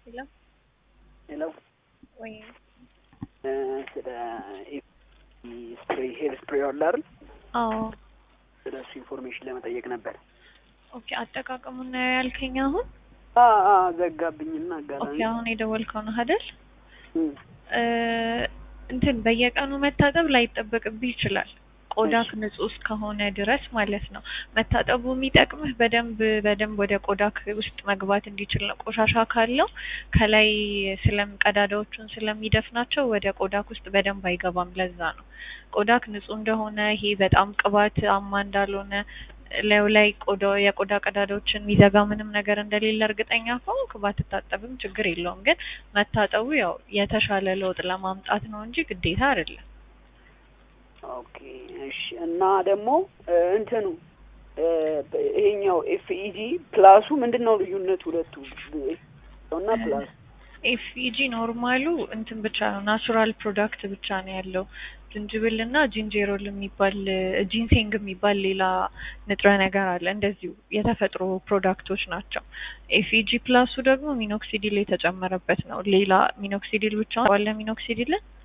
ሄሎ ሄሎ ወይ ስለ ስፕሬ ሄር ስፕሬ አለ አይደል? አዎ ስለ እሱ ኢንፎርሜሽን ለመጠየቅ ነበር። ኦኬ አጠቃቀሙን ነው ያልከኝ አሁን አ አ ዘጋብኝና አጋጣሚ ኦኬ አሁን የደወልከው ነው አይደል እም፣ እ እንትን በየቀኑ መታጠብ ላይጠበቅብህ ይችላል ቆዳክ ንጹህ እስከሆነ ድረስ ማለት ነው። መታጠቡ የሚጠቅምህ በደንብ በደንብ ወደ ቆዳክ ውስጥ መግባት እንዲችል ነው። ቆሻሻ ካለው ከላይ ስለም ቀዳዳዎቹን ስለሚደፍናቸው ወደ ቆዳክ ውስጥ በደንብ አይገባም። ለዛ ነው ቆዳክ ንጹህ እንደሆነ ይሄ በጣም ቅባት አማ እንዳልሆነ ላዩ ላይ ቆዳ የቆዳ ቀዳዳዎችን የሚዘጋ ምንም ነገር እንደሌለ እርግጠኛ ከሆንክ ባትታጠብም ችግር የለውም። ግን መታጠቡ ያው የተሻለ ለውጥ ለማምጣት ነው እንጂ ግዴታ አይደለም። ኦኬ እሺ። እና ደግሞ እ እንትኑ እ ይሄኛው ኤፍኢጂ ፕላሱ ምንድን ነው ልዩነቱ? ሁለቱ እና ፕላስ ኤፍኢጂ ኖርማሉ እንትን ብቻ ነው ናቹራል ፕሮዳክት ብቻ ነው ያለው። ዝንጅብል እና ጂንጀሮል የሚባል ጂንሴንግ የሚባል ሌላ ንጥረ ነገር አለ። እንደዚሁ የተፈጥሮ ፕሮዳክቶች ናቸው። ኤፍኢጂ ፕላሱ ደግሞ ሚኖክሲዲል የተጨመረበት ነው። ሌላ ሚኖክሲዲል ብቻ ዋለ ሚኖክሲዲልን